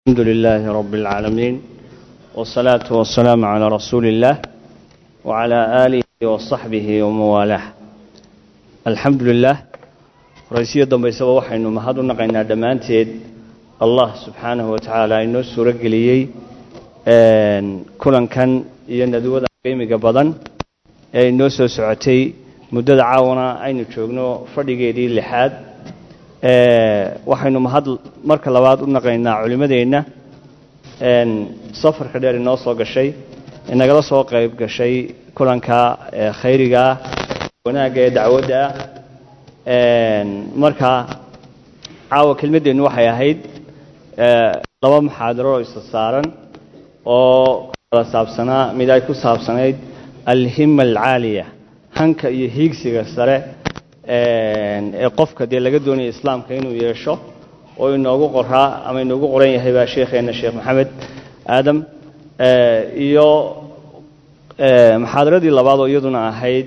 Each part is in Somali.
الحمد لله رب العالمين والصلاة والسلام على رسول الله وعلى آله وصحبه وموالاه الحمد لله رئيسية dambaysaba waxaynu mahad u naqaynaa dhammaanteed allah subxaanahu wa tacaala inoo suuro geliyey kulankan iyo nadwada qiimiga badan ee inoo soo socotay muddada caawana aynu joogno fadhigeedii lixaad waxaynu mahad marka labaad u naqaynaa culimmadeenna safarka dheer inoo soo gashay inagala soo qayb gashay kulanka khayrigaah wanaagga ee dacwadda ah marka caawa kelmaddeennu waxay ahayd laba muxaadaro oo isa saaran oo kala saabsanaa mid ay ku saabsanayd alhima alcaaliya hanka iyo hiigsiga sare ee qofka dee laga doonaya islaamka inuu yeesho oo inoogu qoraa ama inoogu qoran yahay baa sheekheenna sheekh maxamed aadam iyo muxaadaradii labaad oo iyaduna ahayd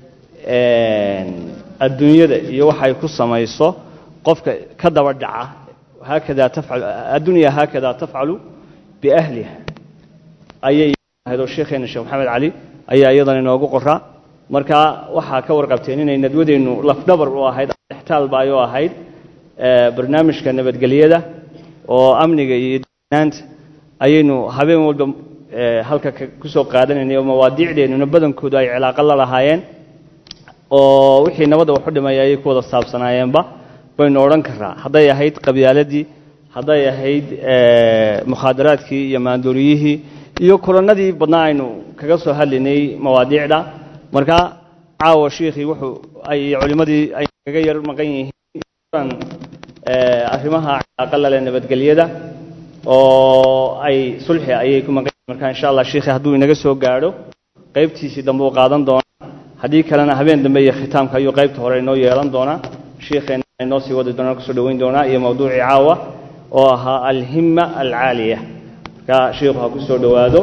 adduunyada iyo waxay ku samayso qofka ka daba dhaca haakada tafcal addunya haakada tafcalu biahliha ayay ahayd oo sheekheenna sheekh maxamed cali ayaa iyadana inoogu qoraa marka waxaa ka warqabteen inay nadwadeennu lafdhabar u ahayd extaalba ay u ahayd barnaamijka nabadgelyada oo amniga iyo dnaanta ayaynu habeen walba halka kusoo qaadanaynay oo mawaadiicdeennuna badankoodu ay cilaaqo la lahaayeen oo wixii nabadda waxu dhimaya ayay ku wada saabsanaayeenba baynu odhan karaa hadday ahayd qabyaaladii hadday ahayd mukhaadaraadkii iyo maandooriyihii iyo kulannadii badnaa aynu kaga soo hadlaynay mawaadiicda marka caawa shiikhii wuxuu ay culimmadii ay kaga yar maqan yihiin arrimaha cilaaqa lale nabadgelyada oo ay sulxi ayay ku maqan yihiin marka insha allah shiikhii hadduu inaga soo gaadho qaybtiisii dambe uu qaadan doonaa haddii kalena habeen dambe iyo khitaamka ayuu qaybta hore inoo yeelan doonaa shiikheenna inoo sii wadi doonaa kusoo dhoweyn doonaa iyo mawduucii caawa oo ahaa alhima alcaaliya marka shiikhu ha ku soo dhowaado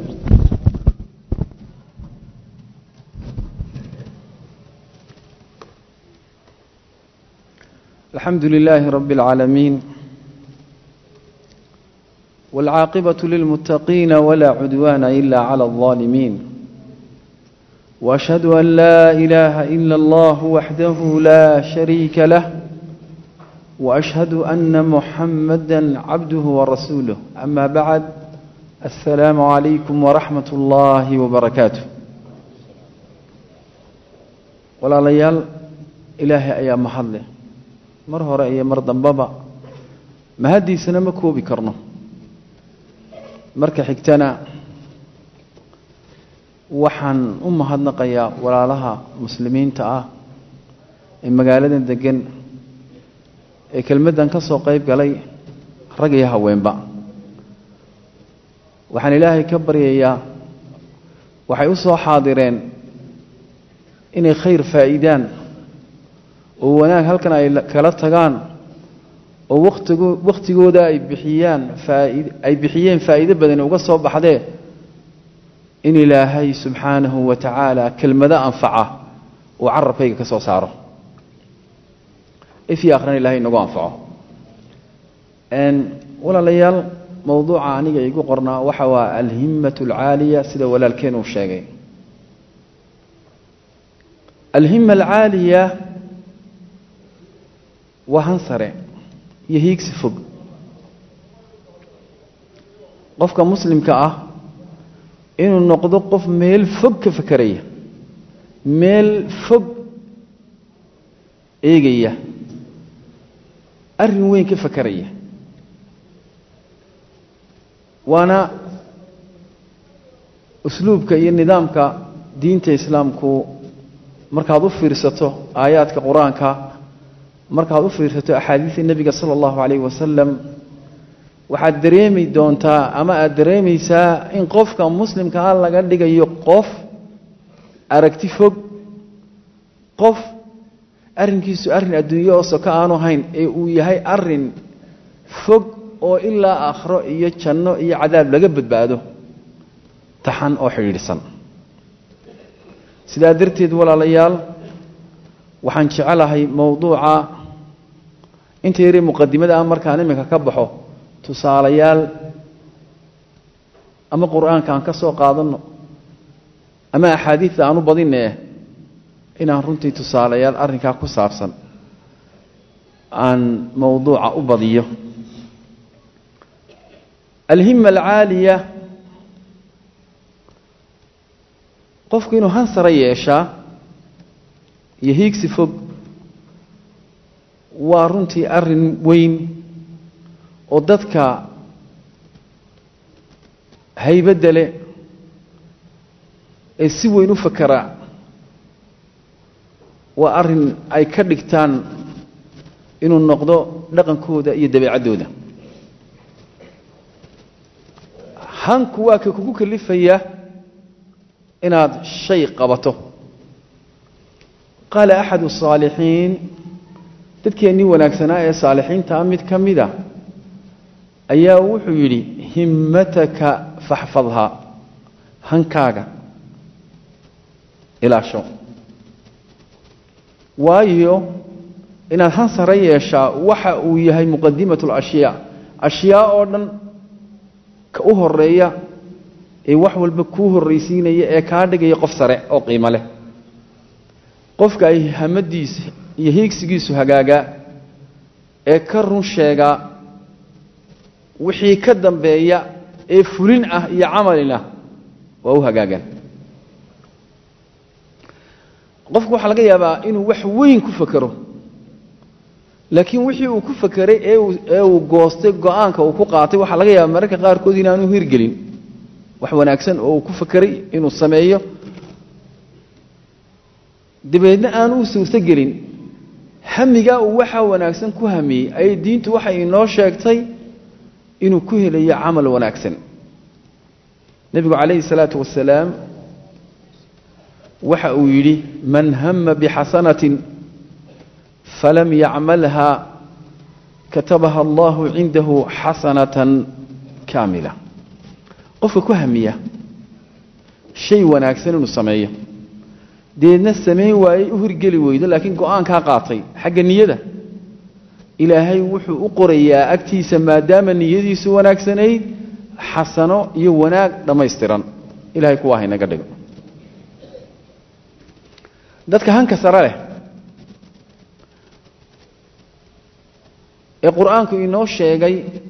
الحمد لله رب العالمين والعاقبة للمتقين ولا عدوان إلا على الظالمين وأشهد أن لا إله إلا الله وحده لا شريك له وأشهد أن محمدا عبده ورسوله أما بعد السلام عليكم ورحمة الله وبركاته ولا ليال إلهي أيام محله mar hore iyo mar dambaba mahaddiisana ma koobi karno marka xigtana waxaan u mahadnaqayaa walaalaha muslimiinta ah ee magaaladan degan ee kelmaddan ka soo qayb galay rag iyo haweenba waxaan ilaahay ka baryayaa waxay u soo xaadireen inay khayr faa'iidaan oo wanaag halkan ay kala tagaan oo watigo wakhtigooda ay bixiyaan faaid ay bixiyeen faa'iido badani uga soo baxdee in ilaahay subxaanahu wa tacaala kelmado anfaca uu carabkayga ka soo saaro ifii akhrina ilahay inagu anfaco walaalayaal mowduuca aniga igu qornaa waxa waa alhimmatu alcaaliya sida walaalkeen uu sheegay alhima alcaaliya waa han sare iyo hiigsi fog qofka muslimka ah inuu noqdo qof meel fog ka fakeraya meel fog eegaya arrin weyn ka fakeraya waana usluubka iyo nidaamka diinta islaamku markaad u fiirsato aayaadka qur-aanka markaad u fiirsato axaadiista nebiga sala allahu calayhi wasalam waxaad dareemi doontaa ama aada dareemaysaa in qofka muslimka ah laga dhigayo qof aragti fog qof arrinkiisu arrin adduunyo oo soka aanu hayn ee uu yahay arrin fog oo ilaa aakhiro iyo janno iyo cadaab laga badbaado taxan oo xidhiidhsan sidaa darteed walaalayaal waxaan jecelahay mowduuca inta yaree muqadimada ah markaan iminka ka baxo tusaalayaal ama qur-aanka aan ka soo qaadanno ama axaadiidta aan u badinee inaan runtii tusaalayaal arrinkaa ku saabsan aan mowduuca u badiyo alhima alcaaliya qofku inuu hansara yeeshaa iyo hiigsi fog waa runtii arrin weyn oo dadka haybadda leh ee si weyn u fakera waa arrin ay ka dhigtaan inuu noqdo dhaqankooda iyo dabeecaddooda hanku waa ka kugu kalifaya inaad shay qabato qaala axadu الصaalixiin dadkeennii wanaagsanaa ee saalixiintaa mid ka mida ayaa wuxuu yidhi himmataka faxfadhaa hankaaga ilaasho waayo inaad han sare yeeshaa waxa uu yahay muqadimat اlashyaa ashyaa oo dhan ka u horeeya ee wax walba kuu horraysiinaya ee kaa dhigaya qof sare oo qiimo leh qofka ay hamadiisa iyo hiigsigiisu hagaagaa ee ka run sheegaa wixii ka dambeeya ee fulin ah iyo camalina waa u hagaagaan qofku waxaa laga yaabaa inuu wax weyn ku fakero laakiin wixii uu ku fakeray ee uu goostay go-aanka uu ku qaatay waxaa laga yaaba mararka qaarkood inaanu hirgelin wax wanaagsan oo uu ku fakeray inuu sameeyo dabeedna aanu u suurtogelin hamigaa uu waxaa wanaagsan ku hamiyey ayay diintu waxay inoo sheegtay inuu ku helayo camal wanaagsan nebigu calayhi salaatu wasalaam waxa uu yidhi man hama bixasanatin falam yacmalha katabaha allahu cindahu xasanatan kaamila qofka ku hamiya shay wanaagsan inuu sameeyo deedna samayn waayey u hirgeli weydo laakiin go-aankaa qaatay xagga niyada ilaahay wuxuu u qorayaa agtiisa maadaama niyadiisu wanaagsanayd xasano iyo wanaag dhammaystiran ilahay kuwaa haynaga dhigo dadka hanka sare leh ee qur-aanku inoo sheegay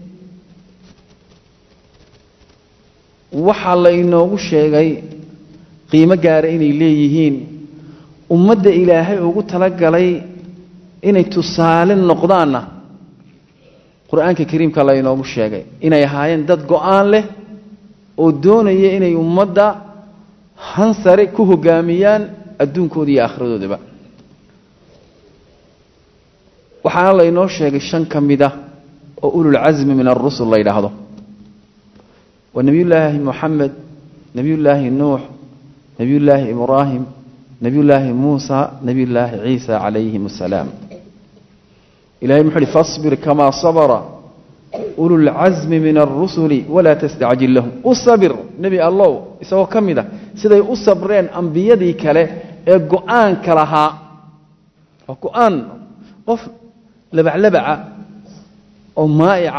waxaa la inoogu sheegay qiimo gaara inay leeyihiin ummadda ilaahay ugu talagalay inay tusaale noqdaanna qur-aanka kariimka la inoogu sheegay inay ahaayeen dad go-aan leh oo doonaya inay ummadda han sare ku hogaamiyaan adduunkooda iyo aakhiradoodaba waxaana la inoo sheegay shan ka mid ah oo ululcasmi min alrusul la yidhaahdo waa nebiyullaahi moxamed nebiyullaahi nuux nebiyullaahi ibraahim nebiyullaahi muusa nebiyullaahi ciisa calayhim asalaam ilahay muxuu uhi fasbir kamaa sabra ululcasmi min alrusuli walaa tastacjil lahum u sabir nebi allow isagoo ka mid a siday u sabreen ambiyadii kale ee go-aanka lahaa waa go-aan qof labaclabaca oo maa'ica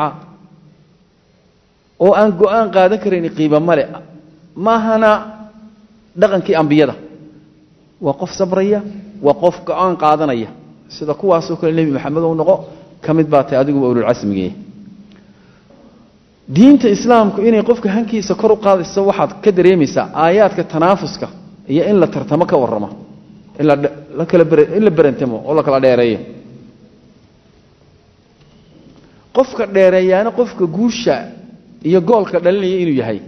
oo aan go-aan qaadan karayn qiiba male maahana dhaqankii ambiyada waa qof sabraya waa qof go-aan qaadanaya sida kuwaasoo kale nebi maxamed u noqo ka mid baa tahay adiguba ululcasmigee diinta islaamku inay qofka hankiisa kor u qaadayso waxaad ka dareemaysaa aayaadka tanaafuska iyo in la tartamo ka warramo in la berantamo oo la kala dheereeyo qofka dheereeyaana qofka guusha iyo goolka dhalinaya inuu yahay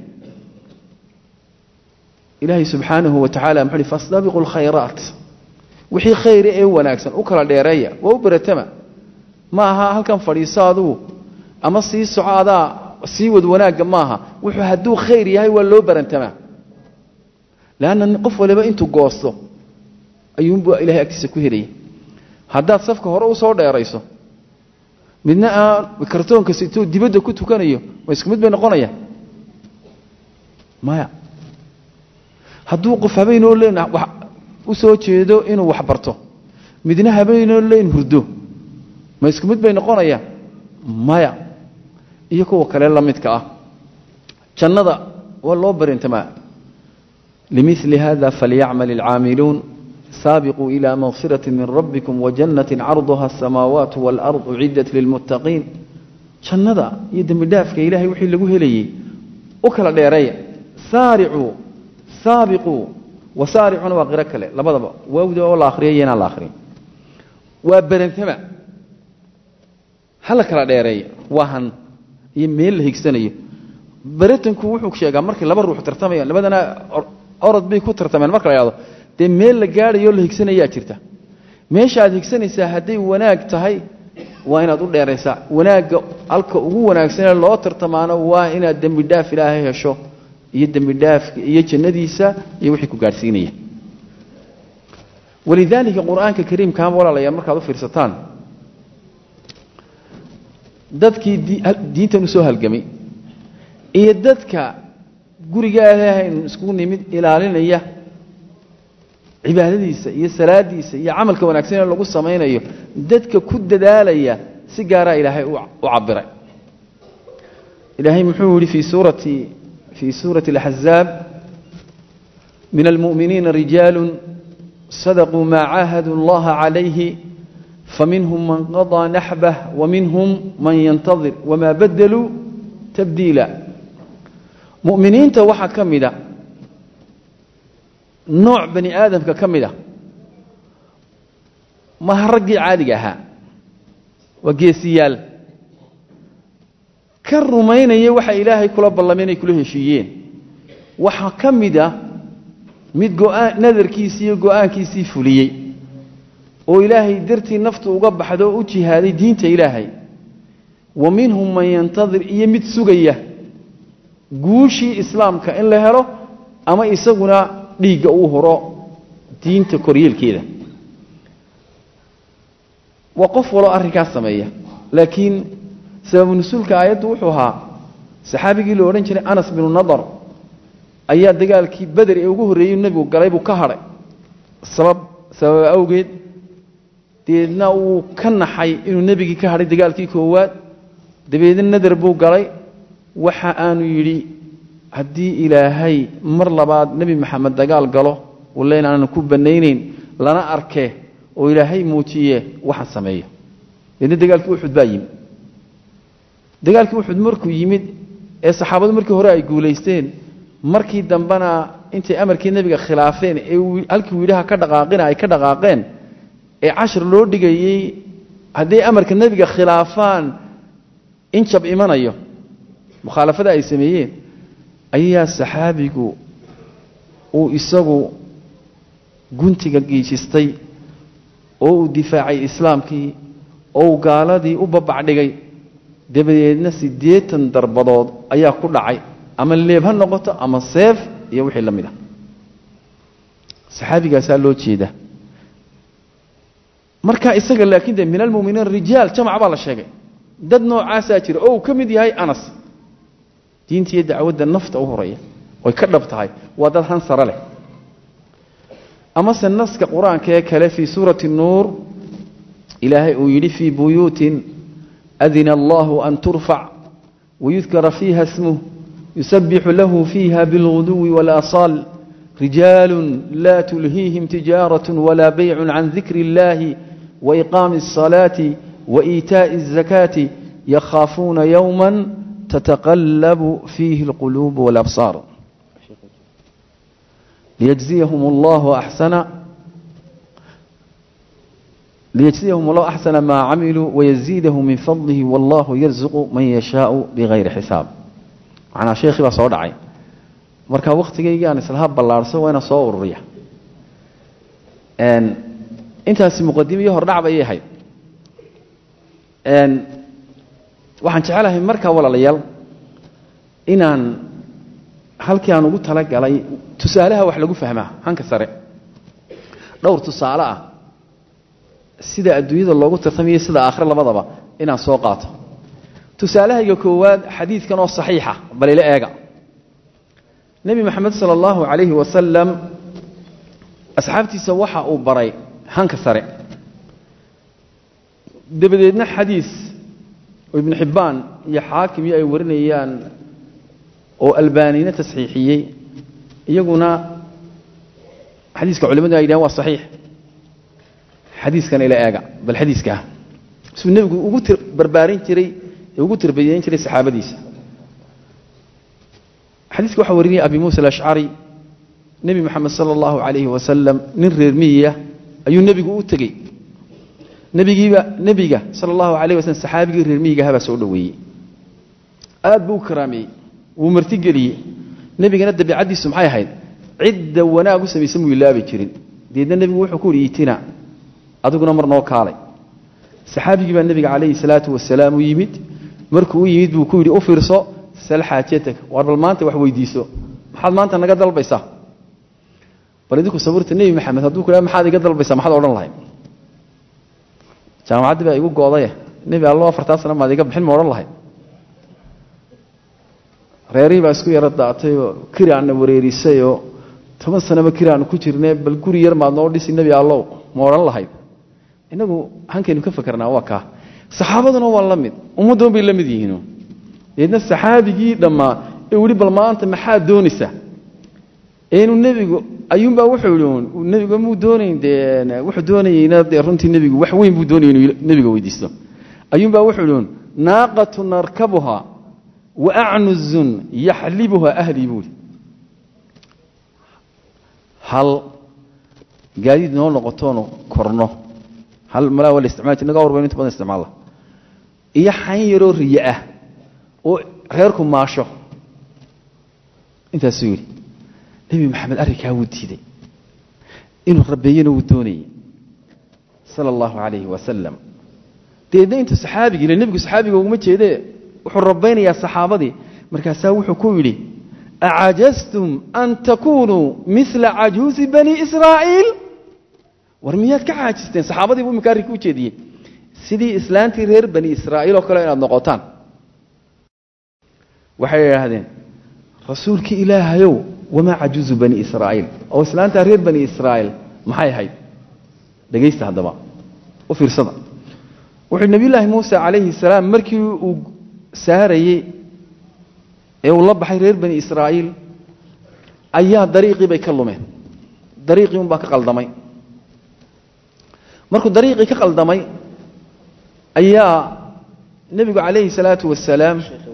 ilaahay subxaanahu wa tacala muxuu uhi fastabiqu lkhayraat wixii khayra ee wanaagsan u kala dheereeya waa u beratama ma aha halkan fadhiiso adugu ama sii soco adaa sii wad wanaagga maaha wuxuu hadduu khayr yahay waa loo barantamaa leanna qof waliba intuu goosto ayuunbuu ilahay agtiisa ku helaya haddaad safka hore usoo dheerayso midna aan kartoonka situu dibadda ku tukanayo ma isku mid bay noqonayaan maya hadduu qof habeenoo leen u soo jeedo inuu wax barto midna habeenoo leen hurdo ma isku mid bay noqonayaan maya iyo kuwa kale la midka ah jannada waa loo barintamaa limili hada falyacmal alcaamiluun saabiquu ilaa makfirati min rabbikum wajannatin carduha asamaawaatu waalardu uciddat lilmuttaqiin jannada iyo dembi dhaafka ilaahay wixii lagu helayey u kala dheereeya saaricuu saabiquu wasaaricuna waa qiro kale labadaba waawda oo la akhriya iyo inaan la akhriyin waa berantama hala kala dheereeya waa han iyo meel la higsanayo beratanku wuxuu sheegaa markay laba ruux tartamayaan labadana orod bay ku tartameen marka la yhahdo dee meel la gaadhayo la higsanayaa jirta meesha aad higsanaysaa hadday wanaag tahay waa inaad u dheeraysaa wanaagga halka ugu wanaagsanee loo tartamaano waa inaad dembi dhaaf ilaahay hesho iyo dembi dhaafka iyo jannadiisa iyo wixii ku gaadhsiinaya walidaalika qur-aanka kariimkaama walaalayaa markaad u fiirsataan dadkii diintan usoo halgamay iyo dadka guriga ilaahayn iskugu nimid ilaalinaya cibaadadiisa iyo salaadiisa iyo camalka wanaagsan ee lagu samaynayo dadka ku dadaalaya si gaaraa ilaahay u cabiray ilaahay muxuu yihi fii suurati fii suurati اlaxzaab min almu'miniina rijaalu sadaquu maa caahaduu اllaha calayhi faminhum man qaضىa naxbah waminhum man yantadir wmaa badaluu tabdiila mu'miniinta waxaa ka mida nooc bani aadamka ka mid a maha raggii caadiga ahaa waa geesiyaal ka rumaynaya waxa ilaahay kula ballamay inay kula heshiiyeen waxaa ka mid a mid go'aan nadarkiisii iyo go'aankiisii fuliyey oo ilaahay dartii naftu uga baxdo oo u jihaaday diinta ilaahay wa minhum man yantadir iyo mid sugaya guushii islaamka in la helo ama isaguna dhiigga uu horo diinta koryeelkeeda waa qof waloo arrinkaas sameeya laakiin sababu nusuulka aayaddu wuxuu ahaa saxaabigii la odhan jiray anas binu nadar ayaa dagaalkii beder ee ugu horreeyey nebigu galay buu ka hadhay sabab sabab awgeed dabeedna uu ka naxay inuu nebigii ka hadhay dagaalkii koowaad dabeedna nadar buu galay waxa aanu yidhi haddii ilaahay mar labaad nebi maxamed dagaal galo walayn aanan ku banaynayn lana arke oo ilaahay muujiye waxaan sameeyo deedna dagaalkii uxud baa yimid dagaalkii uxud markuu yimid ee saxaabadu markii hore ay guulaysteen markii dambena intay amarkii nebiga khilaafeen ee halkii wiidhaha ka dhaqaaqina ay ka dhaqaaqeen ee cashar loo dhigayey hadday amarka nebiga khilaafaan in jab imanayo mukhaalafada ay sameeyeen ayaa saxaabigu uu isagu guntiga giijistay oo uu difaacay islaamkii oo uu gaaladii u babacdhigay dabadeedna siddeetan darbadood ayaa ku dhacay ama leeb ha noqoto ama seef iyo wixii la mid ah saxaabigaasaa loo jeeda marka isaga laakiin de min almuminiin rijaal jamac baa la sheegay dad noocaasaa jira oo uu ka mid yahay anas diinta iyo dacwadda nafta u horaya oy ka dhab tahay waa dad hansare leh amase naska qur-aanka ee kale fii suurati nuur ilaahay uu yidhi fii buyuutin adina allahu an turfac wayudkara fiiha smuh yusabixu lahu fiiha bilguduwi walasaal rijaalu laa tulhiihim tijaaraة walaa baycu can dikri اllahi waiqaami الصalaati waإiitaaءi الzakaati yakhaafuuna yowma تتقلب فيه القلوب والأبصار ليجزيهم الله أحسن ليجزيهم الله أحسن ما عملوا ويزيده من فضله والله يرزق من يشاء بغير حساب معنا شيخي بس ودعي marka waqtigayga aan islaha ballaarso waa ina soo ururiya een intaasi muqaddimo iyo hordhac bay ahayd een waxaan jecelahay markaa walaalayaal inaan halkii aan ugu talagalay tusaalaha wax lagu fahmaa hanka sare dhowr tusaale ah sida adduunyada loogu tartamayo sida aakhire labadaba inaan soo qaato tusaalahayga koowaad xadiidkan oo saxiixa bal ila eega nebi maxamed sala allahu calayhi wasalam asxaabtiisa waxa uu baray hanka sare dabadeedna xadiis oo ibnu xibbaan iyo xaakim iyo ay warinayaan oo albaanina tasxiixiyey iyaguna xadiiska culimadu ay yidhahan waa saxiix xadiiskan ila eega bal xadiiskaa suu nebigu ugu tir barbaarin jiray ee ugu tirbayeyn jiray saxaabadiisa xadiiska waxaa warinaya abi muusa alashcari nebi moxamed sala allahu calayhi wasalam nin reer miyiya ayuu nebigu u tegey nebigiiba nebiga sala allahu calayh wasalam saxaabigii reer miyigahabaa soo dhoweeyey aad buu u karaameeyey wuu martigeliyey nebigana dabiicaddiisu maxay ahayd cidda wanaag u samaysa muu ilaabi jirin deedna nebigu wuxuu ku yidhi itina adiguna mar noo kaalay saxaabigii baa nebiga calayhi salaatu wasalaam u yimid markuu u yimid buu ku yidhi u fiirso sal xaajatak war bal maanta wax weydiiso maxaad maanta naga dalbaysaa bal idinku sawirta nebi maxamed hadduu ku maxaad iga dalbaysaa maxaad odhan lahayd jaamacaddii baa igu goodaye nebi allo afartaa sana maad iga bixin ma odhan lahayd reerihii baa isku yaro daatay oo kiraanna wareerisay oo toban sanaba kiraannu ku jirne bal guri yar maad noo dhisi nebi allow ma odhan lahayd inagu hankaynu ka fakarnaa waa kaa saxaabaduna waa la mid ummaddoon bay la mid yihiin deedna saxaabigii dhammaa ee weli bal maanta maxaad doonaysaa inuu nebigu ayuunbaa wuxuu yidhi nebigu muu doonayn dee wuxuu doonayeyna dee runtii nebigu wax weyn buu doonayay inuu nebiga weydiisto ayuunbaa wuxuu yidhi naaqatu narkabuha wa acnuzun yaxlibuha ahlii buuri hal gaadiid noo noqotoonu korno hal malaa waa la isticmaali jir naga warbayno inta badan isticmaala iyo xayn yaroo riye ah oo reerku maasho intaasuu yidhi nebi maxamed arrinkaa wuu diiday inuu rabeeyena wuu doonayey sala allahu calayhi wasalam deedna intuu saxaabigii ile nebigu saxaabiga uguma jeedee wuxuu rabaynayaa saxaabadii markaasaa wuxuu ku yidhi acajastum an takunuu mila cajuusi bani israa'iil war miyaad ka caajisteen saxaabadii buu iminka arrinka u jeediyey sidii islaantii reer bani israa'iil oo kale inaad noqotaan waxay idhaahdeen rasuulkii ilaahayow wamaa cajuuzu bani israa'iil oo islaantaa reer bani israa'iil maxay ahayd dhegaysta haddaba u fiirsada wuxuu nebiyullaahi muuse calayhi salaam markii uu saarayey ee uu la baxay reer bani israa'iil ayaa dariiqii bay ka lumeen dariiqii unbaa ka qaldamay markuu dariiqii ka qaldamay ayaa nebigu calayhi salaatu wasalaam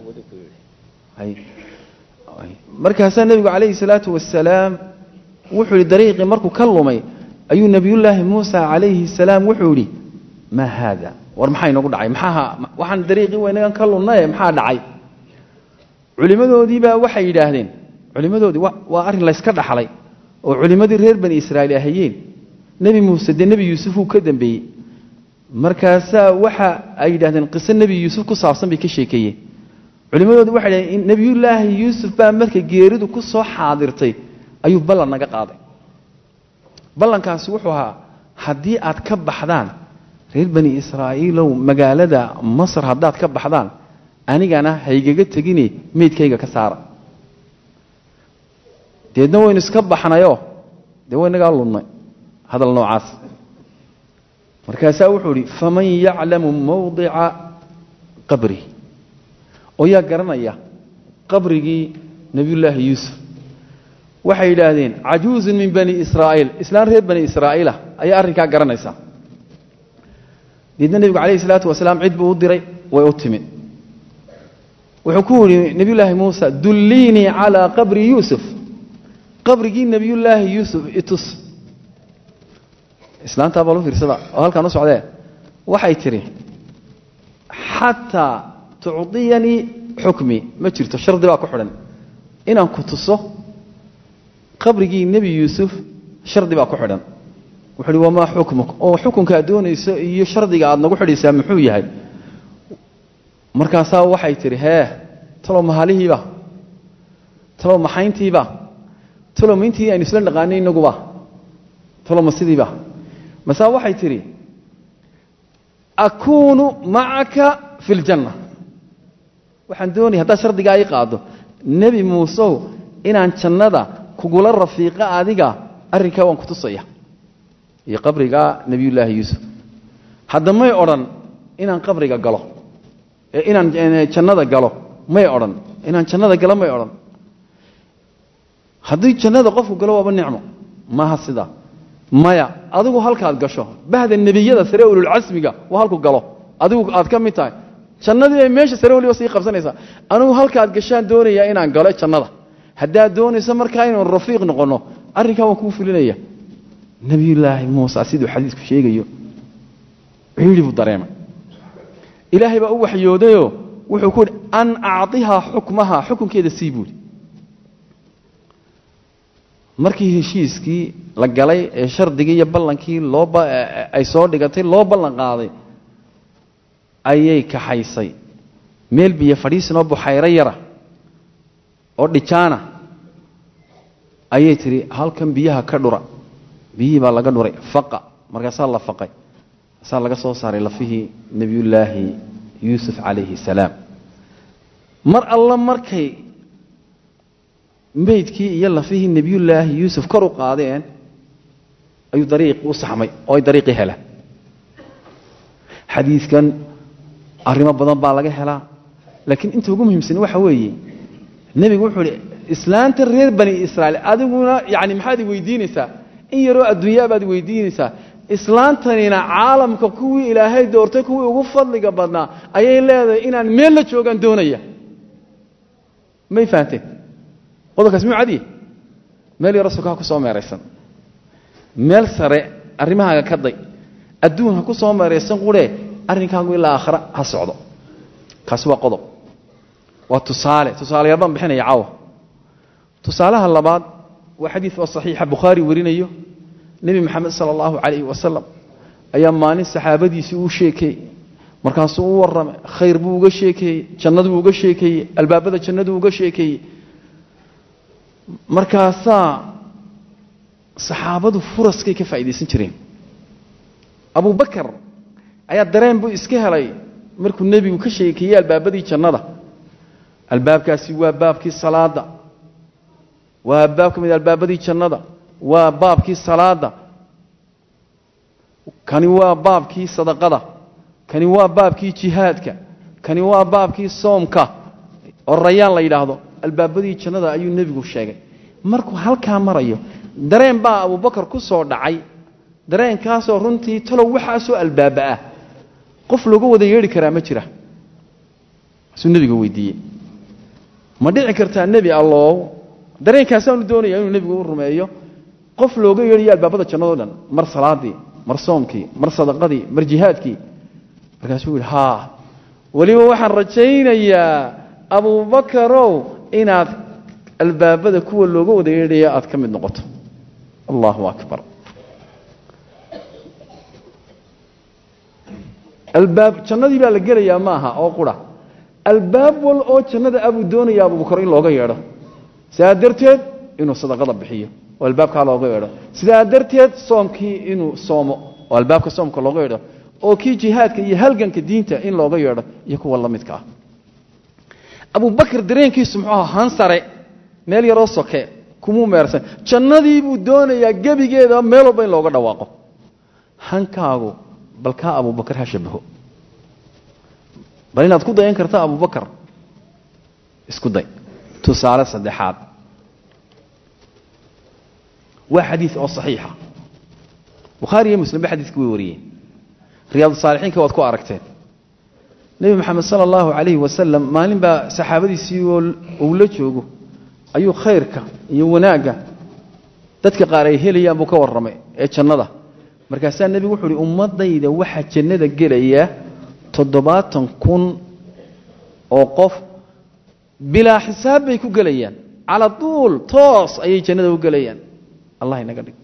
markaasaa nebigu calayhi salaatu wasalaam wuxuu yihi dariiqii markuu ka lumay ayuu nebiyullaahi muusa calayhi salaam wuxuu yidhi maa haada war maxaa inagu dhacay maxaa waxaan dariiqii waynagan ka lunnaye maxaa dhacay culimmadoodiibaa waxay yidhaahdeen culimmadoodii waa arrin layska dhaxlay oo culimmadii reer bani israa'iil ahayeen nebi muuse dee nebi yuusuf uu ka dambeeyey markaasaa waxa ay yidhahdeen qiso nebi yuusuf ku saabsan bay ka sheekeeyeen culimmadoodu waxay dhaheen nebiyullaahi yuusuf baa marka geeridu ku soo xaadirtay ayuu ballan naga qaaday ballankaasi wuxuu ahaa haddii aad ka baxdaan reer bani israa'iilow magaalada masar haddaad ka baxdaan anigana haygaga tegine meydkayga ka saara deedna waynu iska baxnayoo dee waynagaa lunnay hadal noocaas markaasaa wuxuu idhi faman yaclamu mawdica qabri oo yaa garanaya qabrigii nebiyullaahi yuusuf waxay yidhaahdeen cajuuzun min bani israa'iil islaan reer bani israa'iila ayaa arrinkaa garanaysa deedna nebigu calayhi salaatu wasalaam cid buu u diray way u timid wuxuu ku yidhi nebiyullaahi muusa dulliinii calaa qabri yuusuf qabrigii nebiyullaahi yuusuf itus islaantaa bal u fiirsada oo halkaan u socdee waxay tidhi xataa tucdiyanii xukmi ma jirto shardi baa ku xidhan inaan ku tuso qabrigii nebi yuusuf shardi baa ku xidhan wuxuu uhi wamaa xukmuk oo xukunka aad doonayso iyo shardiga aad nagu xidhaysaa muxuu yahay markaasaa waxay tidhi hee talow mahalihiiba talow maxayntiiba talow mayntii aynu isla dhaqaanay inaguba talow ma sidiiba masaa waxay tidhi akuunu macaka fi ljanna waxaan doonaya haddaad shardigaa ii qaado nebi muusew inaan jannada kugula rafiiqa adiga arrinkaa waan ku tusaya iyo qabrigaa nebiyullaahi yuusuf hadda may odhan inaan qabriga galo inaan jannada galo may odhan inaan jannada galo may odhan haddii jannada qofku galo waaba nicmo maaha sidaa maya adigu halkaad gasho bahda nebiyada sare ululcasmiga waa halku galo adigu aad ka mid tahay jannadii bay meesha sare waliba sii qabsanaysaa anigu halkaad gashaan doonayaa inaan galo jannada haddaad doonayso markaa inuu rafiiq noqonno arrinkaa waan kuu fulinaya nebiyullaahi muuse siduu xadiisku sheegayo ciidhi buu dareemay ilaahay baa u waxyoodayoo wuxuu ku yidhi an acطihaa xukmaha xukunkeeda sii buuri markii heshiiskii la galay ee shardigii iyo ballankii loo ay soo dhigatay loo ballan qaaday ayay kaxaysay meel biyo fadhiisinoo buxayro yara oo dhijaana ayay tidhi halkan biyaha ka dhura biyihii baa laga dhuray faqa markaasaa la faqay saa laga soo saaray lafihii nebiyullaahi yuusuf calayhi salaam mar alla markay meydkii iyo lafihii nebiyullaahi yuusuf kor u qaadeen ayuu dariiqii u saxmay oo ay dariiqii helaan xadiidkan arrimo badan baa laga helaa laakiin inta ugu muhiimsan waxa weeye nebigu wuxuu ihi islaanta reer bani israa'iil adiguna yani maxaad i weydiinaysaa in yaroo adduunyaa baad weydiinaysaa islaantanina caalamka kuwii ilaahay doortay kuwii ugu fadliga badnaa ayay leedahay inaan meel la joogaan doonaya may fahanteen qodobkaas muu cadiye meel yaro suka ha ku soo meeraysan meel sare arrimahaaga ka day adduun ha ku soo meeraysan quree arrinkaagu ilaa aakhira ha socdo kaasi waa qodob waa tusaale tusaalayaal baan bixinaya caawa tusaalaha labaad waa xadiid oo saxiixa bukhaari warinayo nebi moxamed sala allahu calayhi wasalam ayaa maalin saxaabadiisii uu sheekeeyey markaasuu u warramay khayr buu uga sheekeeyey jannaduu uga sheekeeyey albaabada jannaduu uga sheekeeyey markaasaa saxaabadu furaskay ka faa'iidaysan jireen abubakar ayaa dareen buu iska helay markuu nebigu ka sheekeeyey albaabadii jannada albaabkaasi waa baabkii salaada waa baab ka mid albaabadii jannada waa baabkii salaada kani waa baabkii sadaqada kani waa baabkii jihaadka kani waa baabkii soomka oo rayaan la yidhaahdo albaabadii jannada ayuu nebigu sheegay markuu halkaa marayo dareen baa abubakar ku soo dhacay dareenkaasoo runtii talow waxaasoo albaaba ah qof looga wada yeedhi karaa ma jira asuu nebiga weydiiyey ma dhici kartaa nebi allow dareenkaasaanu doonaya inuu nebigu u rumeeyo qof looga yeedhayo albaabada jannado dhan mar salaadii mar soomkii mar sadaqadii mar jihaadkii markaasuu yidhi haa weliba waxaan rajaynayaa abubakarow inaad albaabada kuwa looga wada yeedhaya aad ka mid noqoto allahu akbar albaab jannadii baa la gelayaa maaha oo qura albaab wal oo jannada abuu doonaya abubakar in looga yeedho sidaa darteed inuu sadaqada bixiyo oo albaabkaa looga yeedho sidaa darteed soomkii inuu soomo oo albaabka soomka looga yeedho oo kii jihaadka iyo halganka diinta in looga yeedho iyo kuwa la midka ah abubakar dareenkiisu muxuu aha hansare meel yaroo soke kumuu meersan jannadii buu doonayaa gebigeeda meel walba in looga dhawaaqo hankaagu balkaa abubakar ha shabaho bal inaad ku dayan karta abubakar isku day tusaale saddexaad waa xadiid oo saxiixa bukhaari iyo muslim ba xadiidka way wariyeen riyaadu saalixiinka waad ku aragteen nebi moxamed sala allahu calayhi wasalam maalin baa saxaabadiisii oo uu la joogo ayuu khayrka iyo wanaagga dadka qaar ay helayaan buu ka warramay ee jannada markaasaa nebigu wuxuu uhi ummadayda waxaa jannada gelaya toddobaatan kun oo qof bilaa xisaab bay ku gelayaan cala duul toos ayay jannada u gelayaan allah inaga dhig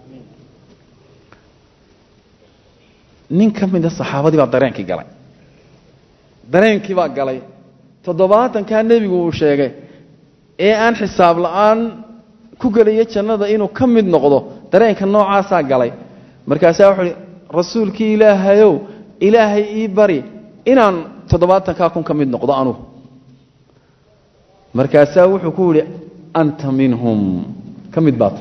nin ka mida saxaabadii baa dareenkii galay dareenkii baa galay toddobaatankaa nebigu uu sheegay ee aan xisaab la-aan ku gelaya jannada inuu ka mid noqdo dareenka noocaasaa galay markaasaa wuxuu uhi rasuulkii ilaahayow ilaahay ii bari inaan toddobaatankaa kun ka mid noqdo anugu markaasaa wuxuu ku yidhi anta minhum ka mid baa tay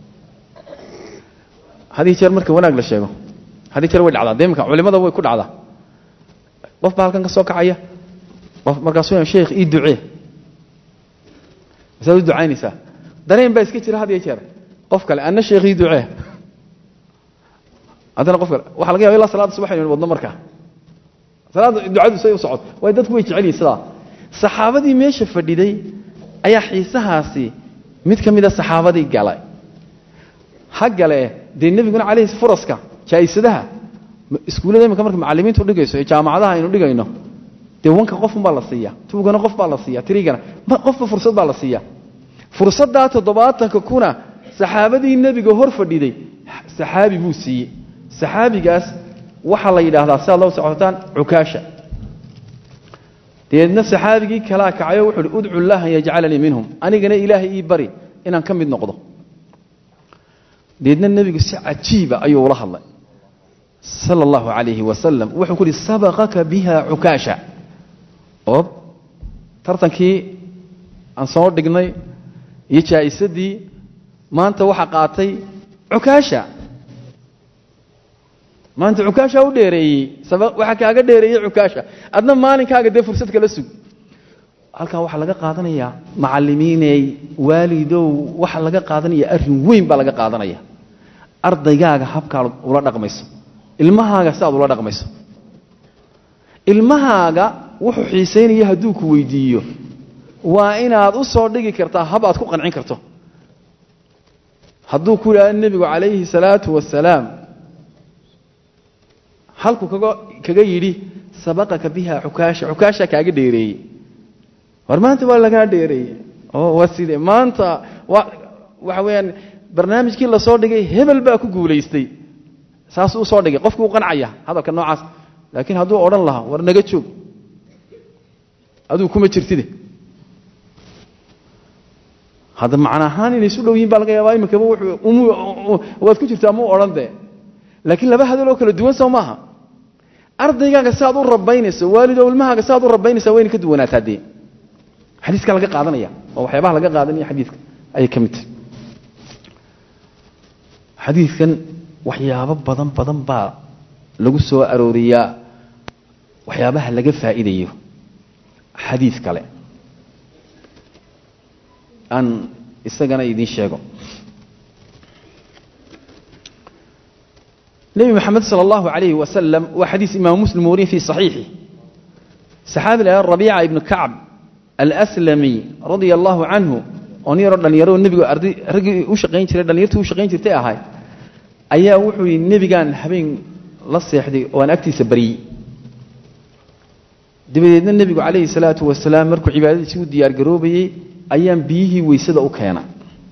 haddii jeer marka wanaag la sheego haddii jeer way dhacdaa dee imika culimada way ku dhacdaa qof baa halkan ka soo kacaya markaasuu sheekh ii ducee masaad u ducaynaysaa dareen baa iska jira had iyo jeer qof kale anna sheekh ii ducee haddana qof kale waxa laga yaba ilaa salaada subax inaynu wadno markaa salaada ducadu say u socod waayo dadku way jecel yihin sidaa saxaabadii meesha fadhiday ayaa xiisahaasi mid ka mida saxaabadii galay ha gale dee nebiguna calayhi furaska jaa'isadaha iskuullada iminka marka macallimiintu dhigayso ee jaamacadaha aynu dhigayno dee wanka qofun baa la siiya tuugana qof baa la siiya tirigana qofba fursad baa la siiya fursaddaa toddobaatanka kuna saxaabadii nebiga hor fadhiday saxaabi buu siiyey saxaabigaas waxaa la yidhaahdaa siaad loo socotaan cukaasha deedna saxaabigii kalaa kacayo wuxuu uhi udcu llaha an yajcalanii minhum anigana ilaahay ii bari inaan ka mid noqdo deedna nebigu si cajiiba ayuu ula hadlay sala allahu calayhi wasalam wuxuu ku uhi sabaqaka biha cukaasha oo tartankii aan soo dhignay iyo jaa'isadii maanta waxaa qaatay cukaasha maanta cukaasha u dheereeyey waxaa kaaga dheereeyey cukaasha adna maalinkaaga dee fursad kala sug halkaa waxaa laga qaadanayaa macallimiiney waalidow waxaa laga qaadanaya arrin weyn baa laga qaadanaya ardaygaaga habkaa ula dhaqmayso ilmahaaga si aad ula dhaqmayso ilmahaaga wuxuu xiisaynaya hadduu ku weydiiyo waa inaad u soo dhigi kartaa hab aad ku qancin karto hadduu ku yidhahdo nebigu calayhi salaatu wasalaam halkuu kaga kaga yidhi sabaqaka biha cukaasha cukaasha kaaga dheereeyey war maanta waa lagaa dheereeyey oo waa side maanta wa waxa weeyaan barnaamijkii lasoo dhigay hebel baa ku guulaystay saasuu usoo dhigay qofkii u qancaya hadalka noocaas laakiin hadduu odhan lahaa war naga joog aduu kuma jirtide hadda macna ahaan inay isu dhow yihin baa laga yaabaa iminkaba waad ku jirtaa muu odhan dee laakiin laba hadaloo kala duwan soo maaha ardaygaaga si aad u rabaynayso waalido ilmahaaga si aad u rabaynaysa wayna ka duwanaataa dee xadiiska laga qaadanaya oo waxyaabaha laga qaadanaya xadiiska ayay ka mid tahay xadiidkan waxyaabo badan badan baa lagu soo arooriyaa waxyaabaha laga faa'iidayo xadiid kale aan isagana idiin sheego nebi moxamed sala allahu calayhi wasalam waa xadiis imaamu muslim wariye fii saxiixi saxaabi la rabiica ibnu kacb alslami radia allahu canhu oo nin yaroo dhalinyaro nebigu arday raggii u shaqayn jiray dhalinyartii u shaqayn jirtay ahay ayaa wuxuu yidhi nebigaan habeen la seexday oo aan agtiisa baryey dabadeedna nebigu calayhi salaatu wasalaam markuu cibaadadiisii u diyaargaroobayey ayaan biyihii weysada u keena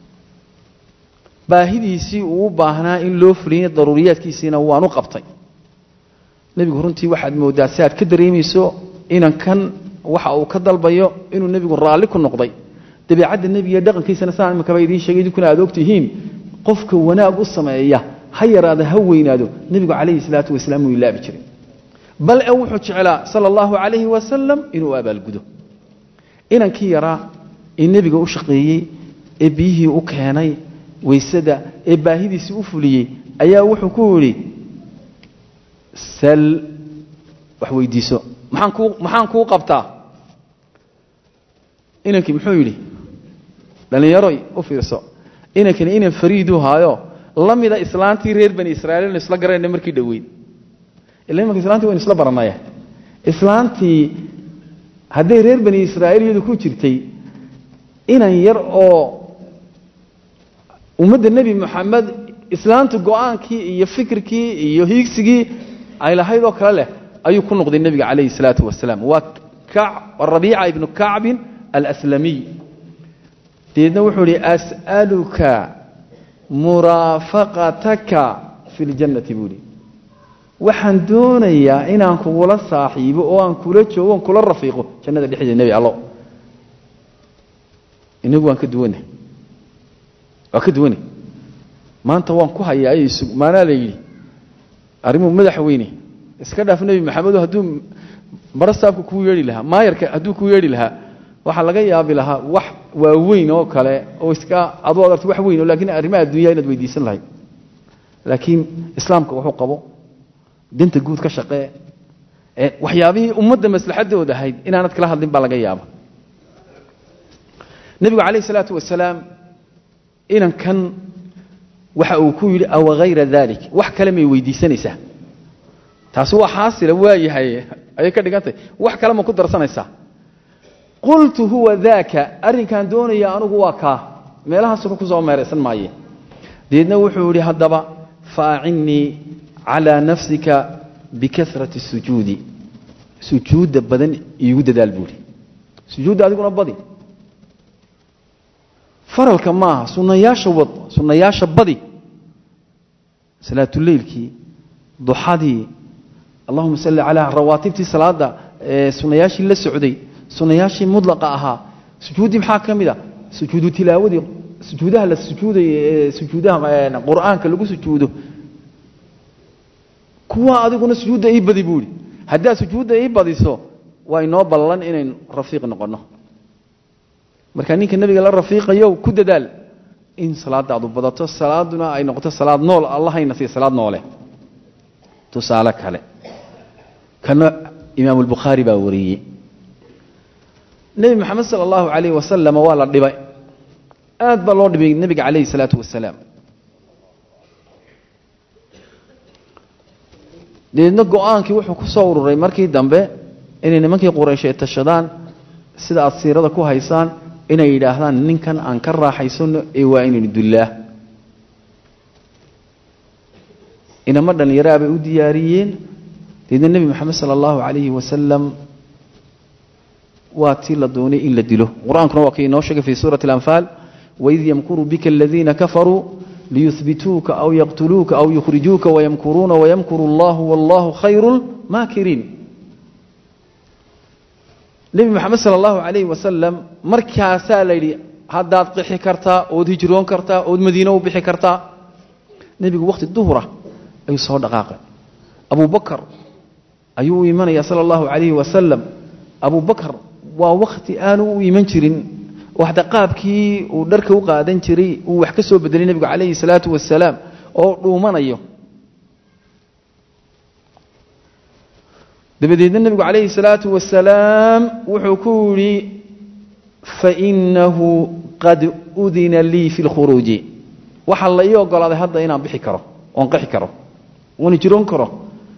baahidiisii uu u baahnaa in loo fuliyey daruuriyaadkiisiina waan u qabtay nebigu runtii waxaad mooddaa si aad ka dareemayso inan kan waxa uu ka dalbayo inuu nebigu raalli ku noqday dabeecadda nebiga dhaqankiisana saan iminkaba idiin sheegay idinkuna aad ogtihiin qofka wanaag u sameeya ha yaraada ha weynaado nebigu calayhi salaatu wasalaam wuu ilaabi jiray bal e wuxuu jeclaa sala allahu calayhi wasalam inuu abaalgudo inankii yaraa ee nebiga u shaqeeyey ee biyihii u keenay weysada ee baahidiisii u fuliyey ayaa wuxuu ku yidhi sal wax weydiiso maxaan kuu maxaan kuu qabtaa inankii muxuu yidhi dhallinyaroy u fiirso inankani inan fariiduu haayo la mida islaantii reer bani israiil inu isla garayna markii dhoweyd ila imanka islaantii waynu isla baranaya islaantii hadday reer bani israa'iil iyadu ku jirtay inan yar oo ummadda nebi moxamed islaantu go-aankii iyo fikirkii iyo hiigsigii ay lahayd oo kale leh ayuu ku noqday nebiga calayhi salaatu wasalaam waa rabiica ibnu kacbin alslamiy deedna wuxuu ihi as'aluka muraafaqataka fi ljannati buu ihi waxaan doonayaa inaan kugula saaxiibo oo aan kula joogo on kula rafiiqo jannada dhexdeeda nebi allo inagu waan ka duwanah waa ka duwanah maanta waan ku hayaa ayay sug maanaa la yidhi arrimuhu madaxweyne iska dhaaf nebi maxamedo hadduu barastaafka kuu yeedhi lahaa maayarka hadduu kuu yeedhi lahaa waxaa laga yaabi lahaa wax waaweyn oo kale oo iska adu ad arti wax weyn oo lakiin arrimaha addunya inaad weydiisan lahayd laakiin islaamka wuxuu qabo danta guud ka shaqee waxyaabihii ummadda maslaxadooda ahayd inaanad kala hadlin baa laga yaaba nebigu calayh isalaatu wasalaam inankan waxa uu ku yidhi awa hayra dalik wax kale may weydiisanaysaa taasi waa xaasila waa yahay ayay ka dhigantahy wax kale ma ku darsanaysaa qultu huwa daaka arrinkaan doonaya anugu waa kaa meelahaasuna ku soo meeraysan maaye deedna wuxuu yidhi haddaba faacinnii calaa nafsika bikasrati sujuudi sujuudda badan iigu dadaal buuhi sujuudda adiguna badi faralka maaha sunnayaasha wad sunnayaasha badi salaatuleylkii duxadii allahuma salli calaa rawaatibtii salaada sunnayaashii la socday sunnayaashii mudlaqa ahaa sujuuddii maxaa ka mid a sujuudu tilaawadii sujuudaha la sujuuday sujuudaha qur'aanka lagu sujuudo kuwa adiguna sujuudda ii badi buuhi haddaad sujuudda ii badiso waa inoo ballan inaynu rafiiq noqonno marka ninka nebiga la rafiiqayo ku dadaal in salaadaadu badato salaaduna ay noqoto salaad nool allahayna sii salaad noole tusaale kale kana imaamu albukhaari baa wariyey nebi moxamed sala allahu calayh wasalam waa la dhibay aad baa loo dhibay nebiga calayhi salaatu wasalaam deedna go-aankii wuxuu ku soo ururay markii dambe inay nimankii qurayshay tashadaan sida aad siirada ku haysaan inay yidhaahdaan ninkan aan ka raaxaysano ee waa inaynu dullaa inamo dhallinyaraa bay u diyaariyeen deedna nebi moxamed sala allahu calayhi wasalam waa tii la doonay in la dilo qur-aankuna waa kii inoo sheegay fii suurati alanfaal waid yamkuru bika aladiina kafaruu liyuhbituuka aw yaqtuluuka aw yukhrijuuka wayamkuruuna wayamkuru allahu wallahu khayru lmaakiriin nebi moxamed sala allahu calayhi wasalam markaasaa la yidhi haddaad qixi kartaa ood hijroon kartaa ood madiino u bixi kartaa nebigu wakhti duhura ayuu soo dhaqaaqay abu bakar ayuu u imanaya sala allahu calayhi wasalam abu bakar waa wakhti aanu u iman jirin waxda qaabkii uu dharka u qaadan jiray uu wax ka soo bedelay nebigu calayhi salaatu wasalaam oo dhuumanayo dabadeedna nebigu calayhi salaatu wasalaam wuxuu ku yidhi fainahu qad udina lii fi lkhuruuji waxaa la ii ogolaaday hadda inaan bixi karo oon qixi karo oon jiroon karo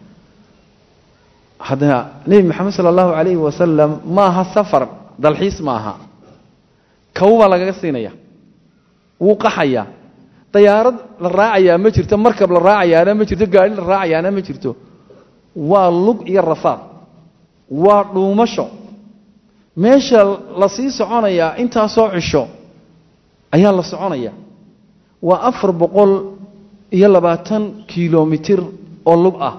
haddana nebi moxamed sala allahu calayhi wasalam maaha safar dalxiis maaha kaw baa lagaga siinaya wuu qaxayaa dayaarad la raacayaa ma jirto markab la raacayaana ma jirto gaari la raacayaana ma jirto waa lug iyo rafaad waa dhuumasho meesha la sii soconayaa intaasoo cisho ayaa la soconaya waa afar boqol iyo labaatan kilomitir oo lug ah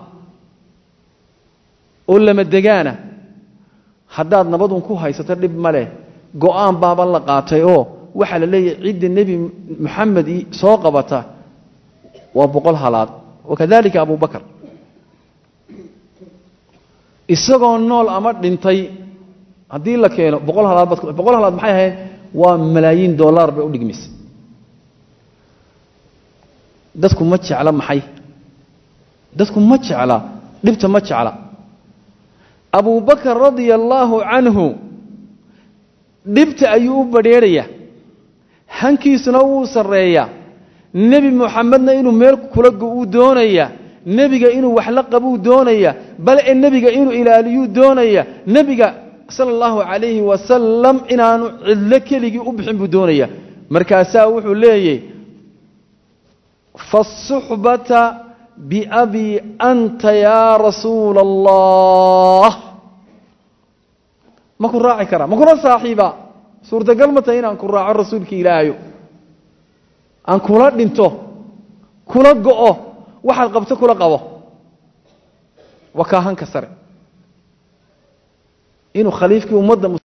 oo lama degaana haddaad nabadun ku haysato dhib ma leh go-aan baaba la qaatay oo waxaa la leeyahay cidda nebi moxamed soo qabata waa boqol halaad wakadalika abu bakar isagoo nool ama dhintay haddii la keeno boqol halaad baad boqol halaad maxay ahayd waa malaayiin dollar bay u dhigmaysay dadku ma jecla maxay dadku ma jecla dhibta ma jecla abu bakar radia allaahu canhu dhibta ayuu u badrheerhayaa hankiisuna wuu sarreeyaa nebi moxamedna inuu meel kula go-uu doonaya nebiga inuu wax la qabuu doonaya bal e nebiga inuu ilaaliyuu doonaya nebiga sala allahu calayhi wasalam inaanu cidlo keligii u bixin buu doonaya markaasaa wuxuu leeyay faasuxbata biabii anta yaa rasuula allah ma ku raaci karaa ma kula saaxiiba suurtagal ma tahay inaan ku raaco rasuulka ilaahayo aan kula dhinto kula go'o waxaad qabto kula qabo waa kaahanka sare inuu khaliifkii ummadda